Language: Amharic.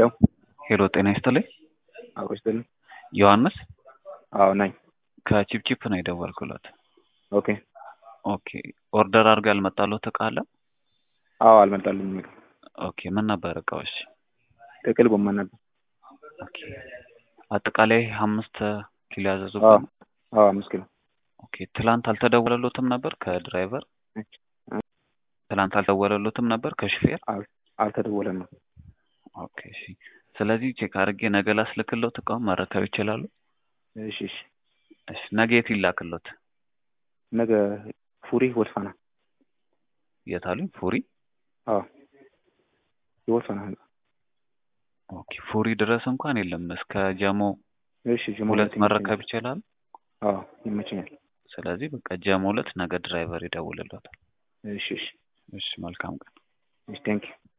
ሄሎ ሄሎ ጤና ይስጥልኝ። አብሮ ይስጥልኝ። ዮሐንስ አዎ ነኝ። ከቺፕቺፕ ነው የደወልኩለት። ኦኬ ኦኬ ኦርደር አድርጎ ያልመጣልዎት እቃ አለ? አዎ አልመጣልኝም። ምግብ ኦኬ ምን ነበር እቃዎች? ጥቅል ጎመን ነበር። ኦኬ አጠቃላይ አምስት ኪሎ አዎ ያዘዙበት ነው? አዎ አምስት ኪሎ ኦኬ ትላንት አልተደወለሎትም ነበር ከድራይቨር? ትላንት አልደወለሎትም ነበር ከሹፌር? አል- አልተደወለም ነው። ኦኬ እሺ። ስለዚህ ቼክ አድርጌ ነገ ላስልክሎት እቃውን መረከብ ይችላሉ? እሺ እሺ። እሺ ነገ የት ይላክሎት? ነገ ፉሪ ወልፋና። የት አሉኝ? ፉሪ? አዎ የወልፋና ህንጻ። ኦኬ ፉሪ ድረስ እንኳን የለም። እስከ ጀሞ እሺ ጅማ ሁለት ሁለት መረከብ ይመቸኛል። ይችላል። አዎ ይመቸኛል። ስለዚህ በቃ ጀሞ ሁለት ነገ ድራይቨር ይደውልሎታል። እሺ እሺ እሺ መልካም ቀን። እሺ ቴንኪው